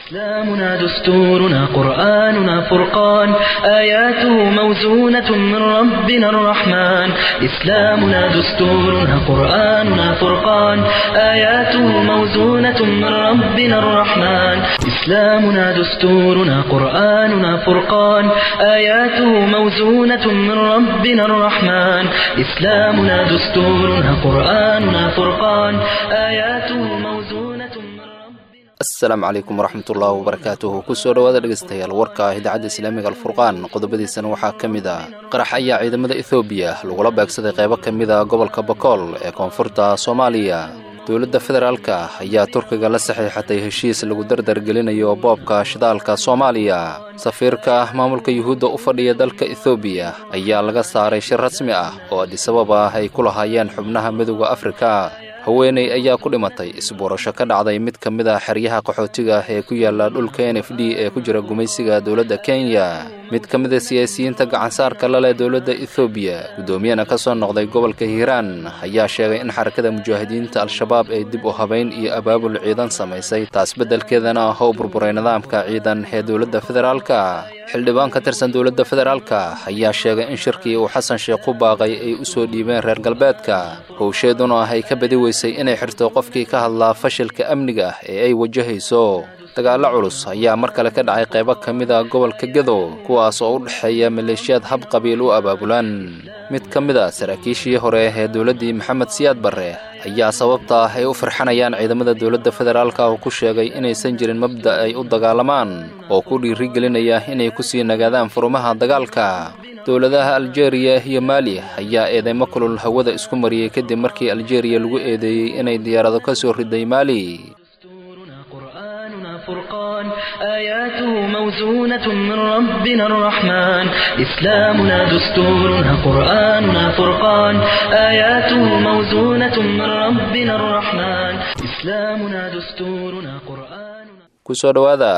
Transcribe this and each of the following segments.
إسلامنا دستورنا قرآننا فرقان آياته موزونة من ربنا الرحمن إسلامنا دستورنا قرآننا فرقان آياته موزونة من ربنا الرحمن إسلامنا دستورنا قرآننا فرقان آياته موزونة من ربنا الرحمن إسلامنا دستورنا قرآننا فرقان آياته موزونة من ربنا asalaamu calaykum waraxmatullaahi wabarakaatuhu kusoo dhowaada dhegeystayaal warka idaacadda islaamiga alfurqaan qodobadiisana waxaa ka mid ah qarax ayaa ciidamada ethoobiya lagula beegsaday qaybo ka mid a gobolka bakool ee koonfurta soomaaliya dowladda federaalka ayaa turkiga la saxiixatay heshiis lagu dardargelinayo boobka shidaalka soomaaliya safiirka maamulka yuhuudda u fadhiya dalka ethoobiya ayaa laga saaray shir rasmi ah oo adisabab ah ay ku lahaayeen xubnaha midowda afrika haweeney ayaa ku dhimatay isbuurasho ka dhacday mid ka mid a xeryaha qaxootiga ee ku yaala dhulka n f d ee ku jira gumaysiga dowladda kenya mid ka mid a siyaasiyiinta gacansaarka la leh dowladda ethoobiya guddoomiyana ka soo noqday gobolka hiiraan ayaa sheegay in xarakada mujaahidiinta al-shabaab ay dib u habayn iyo abaabul ciidan samaysay taas beddelkeedana oo burburay nidaamka ciidan ee dowladda federaalka xildhibaan ka tirsan dowladda federaalka ayaa sheegay in shirkii uu xasan sheekh ku baaqay ay u soo dhiibeen reer galbeedka howsheeduna ay ka badi weysay inay xirto qofkii ka hadlaa fashilka amniga ee ay wajahayso dagaallo culus ayaa mar kale ka dhacay qaybo ka mid a gobolka gedo kuwaas oo u dhexeeya maleeshiyaad hab qabiil u abaabulan mid ka mid a saraakiishii hore ee dowladdii maxamed siyaad barre ayaa sababta ay u farxanayaan ciidamada dowladda federaalka oo ku sheegay inaysan jirin mabda ay u dagaalamaan oo ku dhiirigelinaya inay ku sii nagaadaan furumaha dagaalka dowladaha aljeeriya iyo maali ayaa eedeymo kulul hawada isku mariyey kadib markii aljeeriya lagu eedeeyey inay diyaarado ka soo riday maali دستورنا قرآننا فرقان آياته موزونة من ربنا الرحمن إسلامنا دستورنا قرآننا فرقان آياته موزونة من ربنا الرحمن إسلامنا دستورنا قرآننا kusoo dhowaada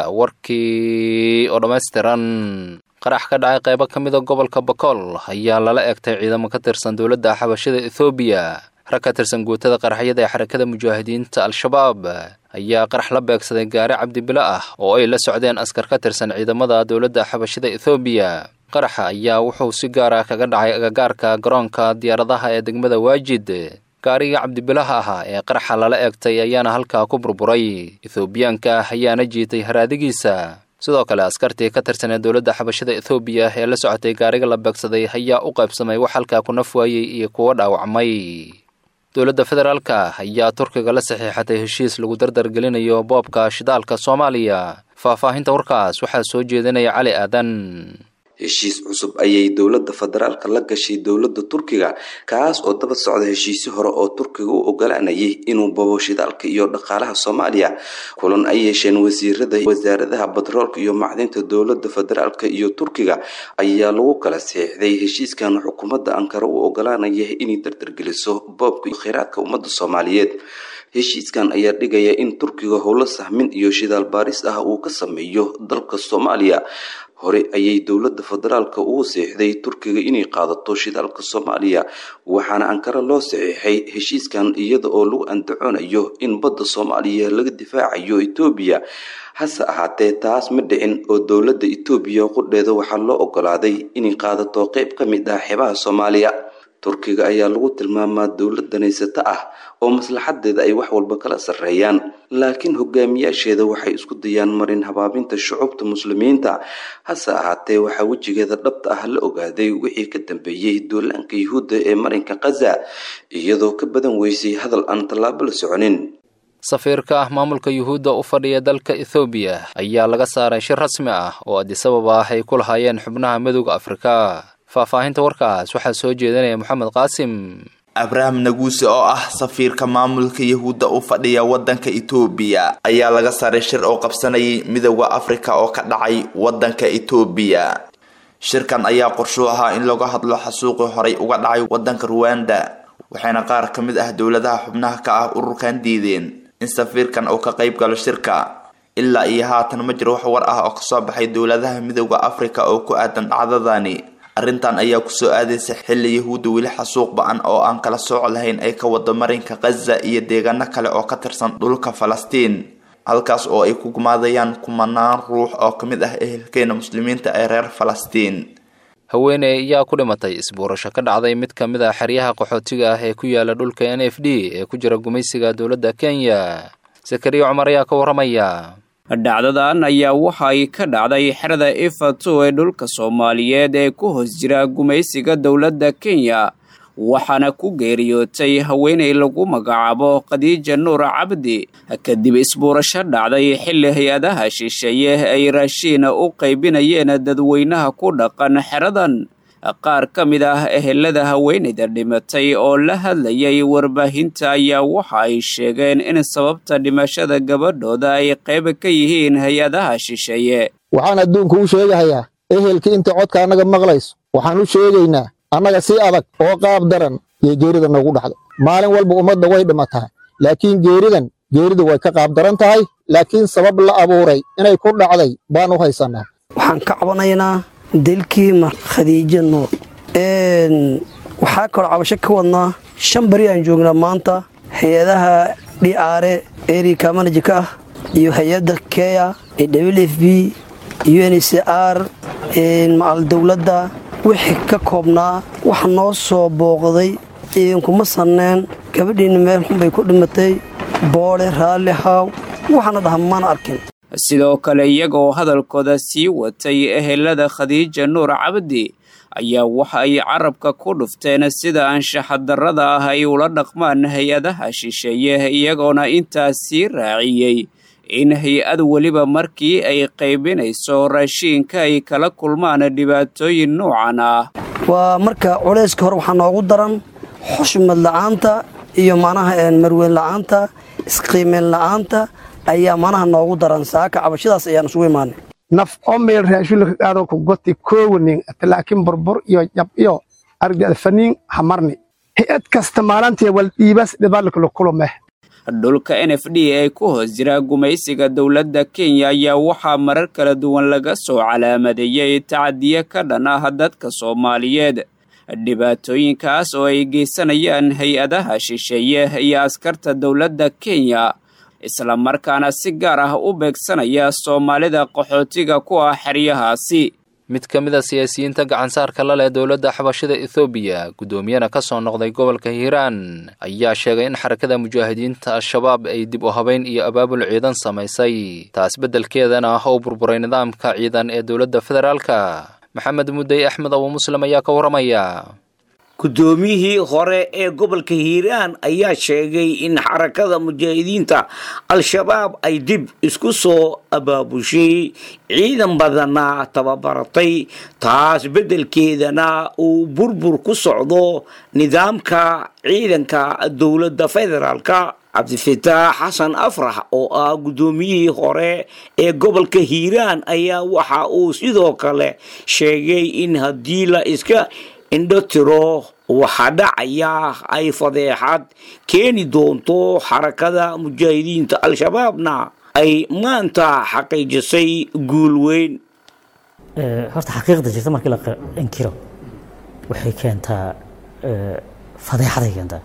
warkii oo dhammaystiran qarax ka dhacay qaybo ka mida gobolka bakool ayaa lala egtay ciidamo ka tirsan dowladda xabashada ethoobiya rag ka tirsan guutada qaraxyada ee xarakada mujaahidiinta al-shabaab ayaa qarax la beegsaday gaari cabdibilo ah oo ay la socdeen askar ka tirsan ciidamada dowladda xabashada ethoobiya qaraxa ayaa wuxuu si gaar ah kaga dhacay agagaarka garoonka diyaaradaha ee degmada waajid gaariga cabdibilaha ahaa ee qaraxa lala eegtay ayaana halkaa ku burburay ethoobiyaanka ayaana jiitay haraadigiisa sidoo kale askartii ka tirsan ee dowladda xabashada ethoobiya ee la socotay gaariga la beegsaday ayaa u qaybsamay wax halkaa ku naf waayey iyo kuwo dhaawacmay dowladda federaalka ayaa turkiga la saxiixatay heshiis lagu dardargelinayo boobka shidaalka soomaaliya faahfaahinta warkaas waxaa soo jeedinaya cali aadan heshiis cusub ayay dowladda federaalka la gashay dowladda turkiga kaas oo daba socda heshiisyo hore oo turkiga u ogolaanayay inuu babo shidaalka iyo dhaqaalaha soomaaliya kulan ay yeesheen wasiirada wasaaradaha batroolka iyo macdinta dowladda federaalka iyo turkiga ayaa lagu kala saxiixday heshiiskan xukuumadda ankara u ogolaanaya inay dardargeliso boobka kheyraadka ummadda soomaaliyeed heshiiskan ayaa dhigaya in turkiga howlo sahmin iyo shidaal baaris ah uu ka sameeyo dalka soomaaliya hore ayay dowladda federaalka ugu seexday turkiga inay qaadato shidaalka soomaaliya waxaana ankara loo saxiixay heshiiskan iyada oo lagu andacoonayo in badda soomaaliya laga difaacayo etoobiya hase ahaatee taas ma dhicin oo dowladda etoobiya qudheeda waxaa loo ogolaaday inay qaadato qeyb ka mid ah xeebaha soomaaliya turkiga ayaa lagu tilmaamaa dowlad danaysato ah oo maslaxadeeda ay wax walba kala sarreeyaan laakiin hogaamiyaasheeda waxay isku dayaan marin habaabinta shucubta muslimiinta hase ahaatee waxaa wejigeeda dhabta ah la ogaaday wixii ka dambeeyey duulaanka yuhuudda ee marinka khaza iyadoo ka badan weysay hadal aan tallaabo la soconin safiirka ah maamulka yuhuudda u fadhiya dalka ethoobiya ayaa laga saaray shir rasmi ah oo adisabab ah ay ku lahaayeen xubnaha midowda afrika faahfaahinta warkaas waxaa soo jeedinaya moxamed qaasim abraham naguuse oo ah safiirka maamulka yahuudda u fadhiya wadanka etoobiya ayaa laga saaray shir oo qabsanayay midowda afrika oo ka dhacay wadanka etoobiya shirkan ayaa qorshuu ahaa in laga hadlo xasuuqii horay uga dhacay wadanka ruwanda waxayna qaar ka mid ah dowladaha xubnaha ka ah ururkan diideen in safiirkan uu ka qayb galo shirka ilaa iyo haatan ma jiro wax war ah oo kasoo baxay dowladaha midowda afrika oo ku aadan dhacdadani arrintan ayaa kusoo aadaysa xilli yahuudda weli xasuuq ba-an oo aan kala sooc lahayn ay ka wado marinka khaza iyo deegaano kale oo ka tirsan dhulka falastiin halkaas oo ay ku gumaadayaan kumanaan ruux oo ka mid ah ehelkeena muslimiinta ee reer falastiin haweeney ayaa ku dhimatay isbuurasho ka dhacday mid ka mid ah xeryaha qaxootiga ah ee ku yaala dhulka n f d ee ku jira gumaysiga dowladda kenya sakariya cumar ayaa ka warramaya dhacdadan ayaa waxa ay ka dhacday xerada ifato ee dhulka soomaaliyeed ee ku hoos jira gumaysiga dowladda kenya waxaana ku geeriyootay haweenay lagu magacaabo khadiija nuur cabdi kadib isbuurasho dhacday xilli hay-adaha shisheeye ay raashiina u qaybinayeen dadweynaha ku dhaqan xeradan qaar ka mid ah ehelada haweenayda dhimatay oo la hadlayay warbaahinta ayaa waxa ay sheegeen in sababta dhimashada gabadhooda ay qayb ka yihiin hay-adaha shisheeye waxaan adduunka u sheegahayaa ehelkii inta codka annaga maqlayso waxaan u sheegaynaa annaga si adag oo qaab daran iyo geerida noogu dhacda maalin walba ummadda way dhimataa laakiin geeridan geeridu way ka qaab daran tahay laakiin sabab la abuuray inay ku dhacday baan u haysannaa waxaan ka cabanaynaa dilkii khadiijo nuur waxaa kaloo cabasho ka wadnaa shan beri aan joognaa maanta hay-adaha dhiaare erika manajika ah iyo hay-adda keya w f b un c r macal dowladda wixii ka koobnaa wax noo soo booqday idinkuma sanneen gabadhiinna meel xunbay ku dhimatay boodhe raalli haaw waxaana dhaha mana arkin sidoo kale iyagoo hadalkooda sii watay ehelada khadiija nuur cabdi ayaa waxa ay carabka ku dhufteen sida anshaxadarrada ah ay ula dhaqmaan hay-adaha shisheeye iyagoona intaas sii raaciyey in hay-ad weliba markii ay qaybinayso raashiinka ay kala kulmaan dhibaatooyin noocan ah waa marka culayska hore waxaa noogu daran xushmad la'aanta iyo macnaha marweyn la'aanta isqiimeyn la'aanta ayaa manaha noogu daran saaka cabashadaas ayaan isugu imaanay naf oo meel raashulka qaado ku goti koowanin laakiin burbur iyo jab iyo argada faniin hamarni hay-ad kasta maalantii wal dhiibas dhibaalka la kulumeh dhulka n f d ee ku hoos jira gumaysiga dowladda kenya ayaa waxaa marar kala duwan laga soo calaamadeeyey tacadiye ka dhan ah dadka soomaaliyeed dhibaatooyinkaas oo ay geysanayaan hay-adaha shisheeye iyo askarta dowladda kenya islamarkaana si gaar ah u beegsanaya soomaalida qaxootiga ku ah xeryahaasi mid ka mid a siyaasiyiinta gacansaarka la leh dowladda xabashida ethoobiya guddoomiyana ka soo noqday gobolka hiiraan ayaa sheegay in xarakada mujaahidiinta al-shabaab ay dib u habayn iyo abaabul ciidan samaysay taas beddelkeedana ah oo burburay nidaamka ciidan ee dowladda federaalka maxamed mudey axmed abu muslim ayaa ka warramaya guddoomiyihii hore ee gobolka hiiraan ayaa sheegay in xarakada mujaahidiinta al-shabaab ay dib isku soo abaabushay ciidan badana tababaratay taas beddelkeedana uu burbur ku socdo nidaamka ciidanka dowladda federaalka cabdifitaax xasan afrax oo ah guddoomiyihii hore ee gobolka hiiraan ayaa waxa uu sidoo kale sheegay in haddii la iska indho tiro waxaa dhacaya ay fadeexad keeni doonto xarakada mujaahidiinta al-shabaabna ay maanta xaqiijisay guul weyn horta xaqiiqda jirta markii la inkiro waxay keentaa fadeexaday keentaa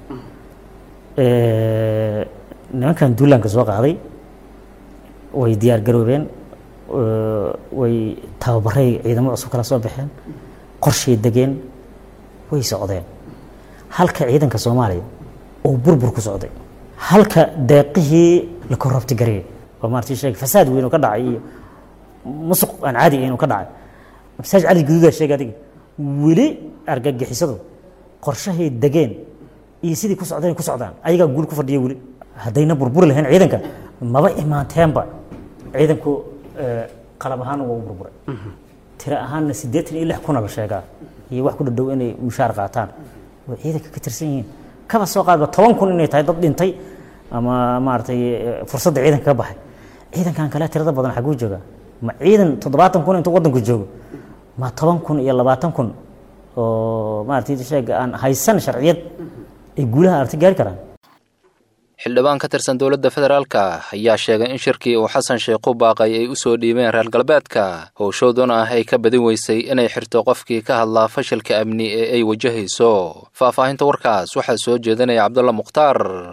nimankan duulaanka soo qaaday way diyaar garoobeen way tababaray ciidamo cusub kala soo baxeen qorshay degeen way socdeen halka ciidanka soomaaliya oo burbur ku socday halka deeqihii la korrobti gareeyay oo maartii sheegay fasaad weyn oo ka dhacay iyo musuq aan caadi ahayn oo ka dhacay masaaj cali guduudaa sheegay adiga weli argagixisadu qorshahay degeen iyo sidii ku socdeen ku socdaan ayagaa guul ku fadhiya weli haddayna burburi lahayn ciidanka maba imaanteenba ciidanku qalab ahaan waa u burburay tiro ahaanna siddeetan iyo lix kuna la sheegaa iyo wax ku dhadhow inay mushaar qaataan way ciidanka ka tirsan yihiin kaba soo qaadba toban kun inay tahay dad dhintay ama maaragtay fursadda ciidanka ka baxay ciidankan kale tirada badan xaguu joogaa ma ciidan toddobaatan kun intuu waddanku joogo ma toban kun iyo labaatan kun oo maaragtay sheega aan haysan sharciyad ay guulaha aragti gaari karaan xildhibaan ka tirsan dowladda federaalka ayaa sheegay in shirkii uu xasan sheekh u baaqay ay u soo dhiibeen reer galbeedka howshooduna ah ay ka badin weysay inay xirto qofkii ka hadlaa fashilka amni ee ay wajahayso faahfaahinta warkaas waxaa soo jeedinaya cabdulla mukhtaar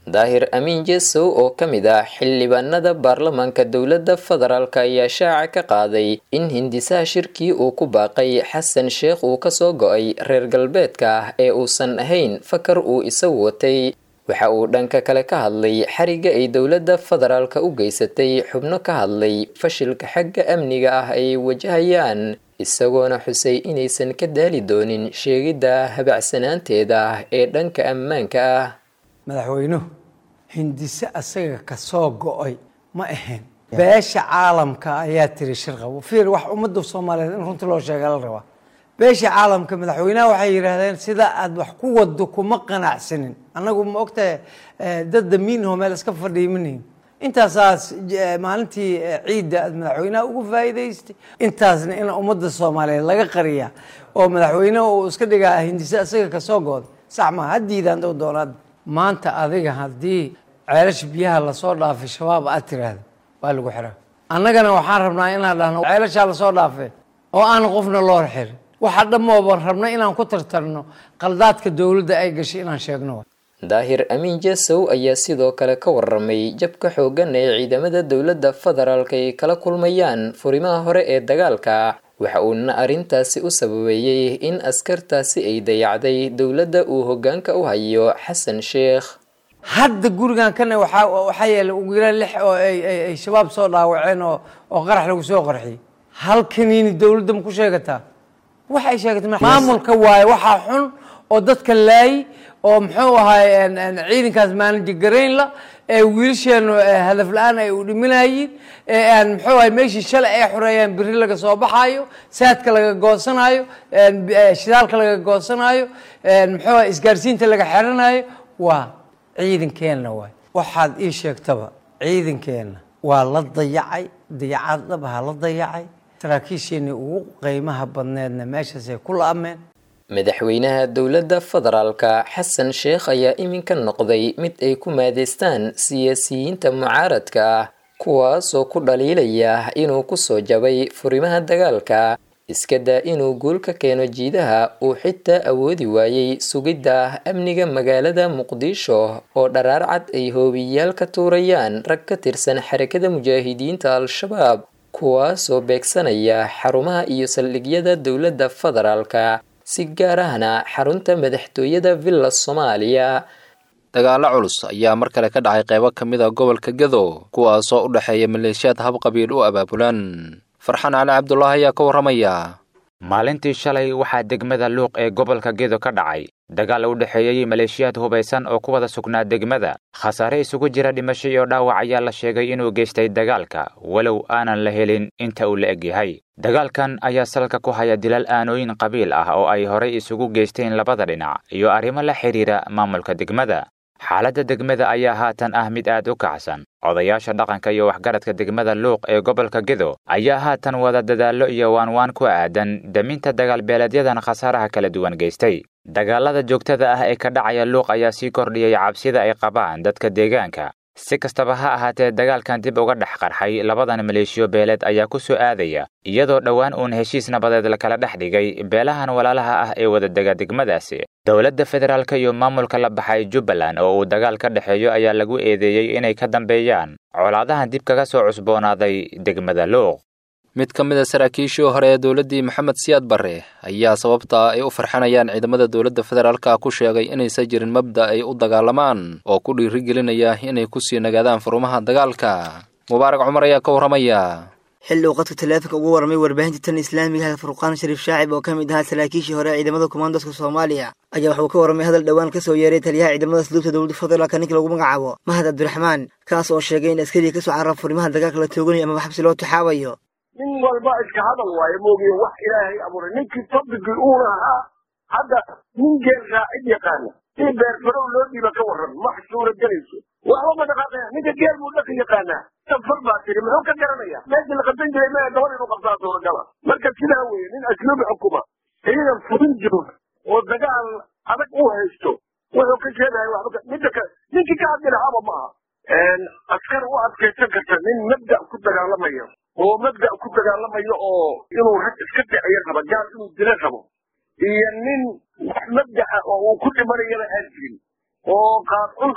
daahir amiin jesow oo ka mid ah xildhibaanada baarlamaanka dowladda federaalk ayaa shaaca ka qaaday in hindisaha shirkii uu ku baaqay xasan sheekh uu kasoo go-ay reer galbeedka ah ee uusan ahayn fakar uu isagu watay waxa uu dhanka kale ka hadlay xariga ay dowladda federaalka u geysatay xubno ka hadlay fashilka xagga amniga ah ay wajahayaan isagoona xusay inaysan ka daali doonin sheegidda habacsanaanteeda ah ee dhanka ammaanka ah madaxweynuhu hindise asaga ka soo go-ay ma ahayn beesha caalamka ayaa tiri shirqabo fiir wax ummadda soomaaliyeed in runtii loo sheega la rabaa beesha caalamka madaxweynaha waxay yidhaahdeen sida aad wax ku wado kuma qanacsanin annagu ma ogtahay dad damiinho meel iska fadhiimanayn intaasaas maalintii ciidda aad madaxweynaha ugu faa'iidaystay intaasna in ummadda soomaaliyeed laga qariya oo madaxweyneha uu iska dhigaa hindise asaga kasoo gooday sax maa haddiidaan dow doonaad maanta adiga haddii ceelasha biyaha lasoo dhaafay shabaab aad tiraahda waa lagu xiraa annagana waxaan rabnaa inaan dhahno ceelashaa lasoo dhaafay oo aan qofna loo xirin waxa dhammooban rabna inaan ku tartarno qaldaadka dowladda ay gashay inaan sheegno daahir amiin jesow ayaa sidoo kale ka waramay jabka xooggan ee ciidamada dowladda federaalk ay kala kulmayaan furimaha hore ee dagaalka waxa uuna arrintaasi u sababeeyey in askartaasi ay dayacday dowladda uu hoggaanka u hayo xasan sheekh hadda gurigan kana waxaa waxaa yeelay ugu yaraan lix oo ay ay shabaab soo dhaawaceen oo oo qarax lagu soo qarxiyey halkaniini dowladda ma ku sheegataa waxay sheegatay maamulka waaye waxaa xun oo dadka laayi oo muxuu ahaay ciidankaas maanaji garaynla ee wiilasheenu hadaf la-aan ay u dhiminayiin ee aan muxuu ahay meeshii shalay ay xoreeyaan biri laga soo baxaayo saadka laga goosanayo shidaalka laga goosanayo muxuu ahay isgaarsiinta laga xiranayo waa ciidankeenna waay waxaad ii sheegtaba ciidankeenna waa la dayacay dayacad dhabaha la dayacay saraakiisheenii ugu qiimaha badneedna meeshaasay ku la-ameen madaxweynaha dowladda federaalka xasan sheekh ayaa iminka noqday mid ay ku maadeystaan siyaasiyiinta mucaaradka ah kuwaasoo ku dhaliilaya inuu kusoo jabay furimaha dagaalka iska daa inuu guul ka keeno jiidaha uu xitaa awoodi waayey sugidda amniga magaalada muqdisho oo dharaar cad ay hoobiyaal ka tuurayaan rag ka tirsan xarakada mujaahidiinta al-shabaab kuwaasoo beegsanaya xarumaha iyo saldhigyada dowladda federaalka si gaar ahna xarunta madaxtooyada villa soomaaliya dagaalo culus ayaa mar kale ka dhacay qeybo ka mid a gobolka gedo kuwaasoo u dhexeeya maleeshiyaad habqabiil u abaabulan farxaan cali cabdulaahi ayaa ka warramaya maalintii shalay waxaa degmada luuq ee gobolka gedo ka dhacay dagaal u dhexeeyey maleeshiyaad hubaysan oo ku wada sugnaa degmada khasaare isugu jira dhimasho iyo dhaawac ayaa la sheegay inuu geystay dagaalka walow aanan la helin inta uu la eg yahay dagaalkan ayaa salka ku haya dilal aanooyin qabiil ah oo ay horay isugu geysteen labada dhinac iyo arrimo la xidhiira maamulka degmada xaaladda degmada ayaa haatan ah mid aad u kacsan odayaasha dhaqanka iyo waxgaradka degmada luuq ee gobolka gedo ayaa haatan wada dadaallo iyo waanwaan ku aadan daminta dagaalbeeleedyadan khasaaraha kala duwan geystay dagaalada joogtada ah ee ka dhacaya luuq ayaa sii kordhiyay cabsida ay qabaan dadka deegaanka si kastaba ha ahaatee dagaalkan dib uga dhex qarxay labadan maleeshiyo beeleed ayaa ku soo aadaya iyadoo dhowaan uun heshiis nabadeed lakala dhex dhigay beelahan walaalaha ah ee wadadega degmadaasi dowladda federaalk iyo maamulka la baxay jubbaland oo uu dagaal ka dhexeeyo ayaa lagu eedeeyey inay ka dambeeyaan colaadahan dib kaga soo cusboonaaday degmada luuq mid ka mid a saraakiishii hore ee dowladdii maxamed siyaad barre ayaa sababta ay u farxanayaan ciidamada dowladda federaalka ku sheegay inaysan jirin mabda ay u dagaalamaan oo ku dhiirigelinaya inay kusii nagaadaan furumaha dagaalka mubaarak cumar ayaa ka warramaya xilli uu qadka taleefanka ugu warramay warbaahinta tan islaamiga ah furqaan shariif shaacib oo ka mid ahaa saraakiishii hore ee ciidamada komandoska soomaaliya ayaa waxuu ka warramay hadal dhowaan ka soo yeeray taliyaha ciidamada asluubta dowladda federaalka ninka lagu magacaabo mahad cabdiraxmaan kaas oo sheegay in askariga ka soo carara furimaha dagaalka la tooganayo amaba xabsi loo taxaabayo nin walba iska hadal waayo moogiye wax ilaahay abuuray ninkii tabigii uuna ahaa hadda nin geel raacid yaqaana in beerfarow loo dhiiba ka warran ma suura gelayso waxba ma dhaqaaqaya ninka geel buu dhaqi yaqaanaa safar baa tiri muxuu ka garanaya meeshii la qabsan jiray maya gabadh inuu qabtaa suuragala marka sidaa weeye nin asluubi xukuma ciidan fudin jooga oo dagaal adag u haysto wuxuu ka sheegaya waxba midda kale ninkii ka hadli lahaaba ma aha askar u adkaysan karta nin mabda ku dagaalamaya oo mabda ku dagaalamayo oo inuu rag iska dhiciyo raba gaal inuu dila rabo iyo nin wax mabdaca oo uu ku dhimanayana aan jirin oo qaadcun ah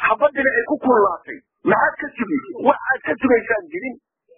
xabadina ay ku kullaatay maxaad ka sugaysa wax aad ka sugaysaan jirin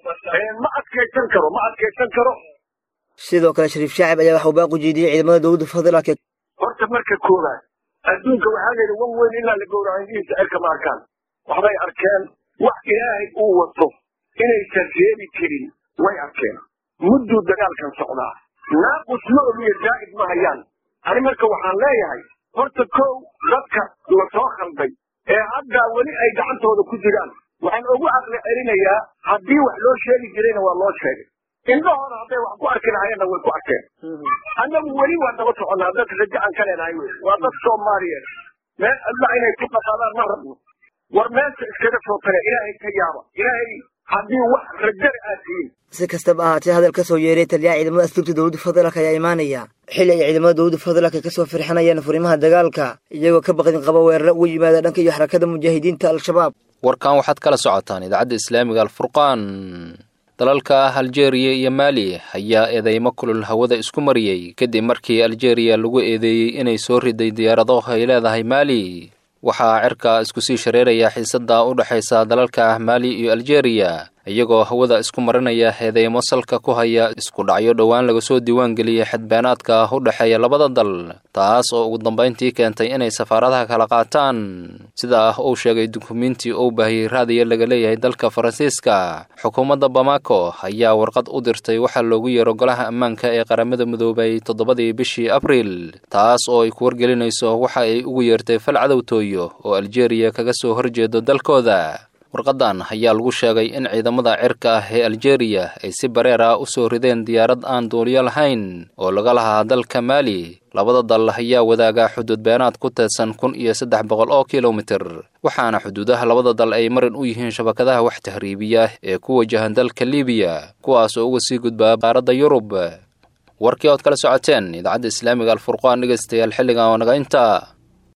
ma adkaysan karo ma adkaysan karo sidoo kale shariif shaacib ayaa waxa uu baaq u jeediyey ciidamada dowladda federaalka horta marka koowaad adduunka waxaa layidhi wan weyn ilaa la gowraco indihiisa cirka ma arkaan waxbay arkeen wax ilaahay uu wato inaysan reebi karin way arkeen mudduu dagaalkan socdaa naaqus ma ogiyo zaa'id ma hayaan ani marka waxaan leeyahay horta kow dadka la soo khalday ee hadda weli ay gacantooda ku jiraan waxaan ugu caqli celinayaa haddii wax loo sheegi jirayna waa loo sheegay indhahooda hadday wax ku arki lahayeenna way ku arkeen annagu weli waa daba soconnaa dad rajo aan ka leenahay wey waa dad soomaaliyeed meel alla inay ku dhaqaadaan ma rabno war meesha iskaga soo tare ilaahay ka yaaba ilaahay haddii wax rajada aad tihiin si kastaba ahaatee hadal ka soo yeeray taliyaha ciidamada asluubta dowladda federaalk ayaa imaanaya xili ay ciidamada dowladda federaalk kasoo firxinayaan furimaha dagaalka iyagoo ka baqdin qaba weeraro uga yimaada dhanka iyo xarakada mujaahidiinta al-shabaab warkan waxaad kala socotaan idaacadda islaamiga alfurqaan dalalka aljeeriya iyo maali ayaa eedeymo kulul hawada isku mariyey kadib markii aljeeriya lagu eedeeyey inay soo riday diyaarado ay leedahay maali waxaa cirka isku sii shareeraya xiisadda u dhexaysa dalalka maali iyo aljeeriya iyagoo hawada isku marinaya eedeymo salka ku haya isku dhacyo dhowaan laga soo diiwaangeliyey xadbeenaadka u dhexeeya labada dal taas oo ugu dambayntii keentay inay safaaradaha kala qaataan sida uu sheegay dukumiintii uu baahiyey raadiya laga leeyahay dalka faransiiska xukuumadda bamako ayaa warqad u dirtay waxaa loogu yeero golaha ammaanka ee qaramada midoobay toddobadii bishii abriil taas oo ay ku wargelinayso waxa ay ugu yeertay fal cadowtooyo oo aljeeriya kaga soo horjeedo dalkooda warqadan ayaa lagu sheegay in ciidamada cirka ah ee aljeeriya ay si bareer ah u soo rideen diyaarad aan duuliyo lahayn oo laga lahaa dalka maali labada dal ayaa wadaaga xuduud beenaad ku teedsan kun iyo saddex boqol oo kilomitir waxaana xuduudaha labada dal ay marin u yihiin shabakadaha wax tahriibiya ee ku wajahan dalka libiya kuwaas oo uga sii gudbaa qaaradda yurub warkii ood kala socoteen idaacadda islaamiga alfurqaan dhegaystayaal xilligan oo naga inta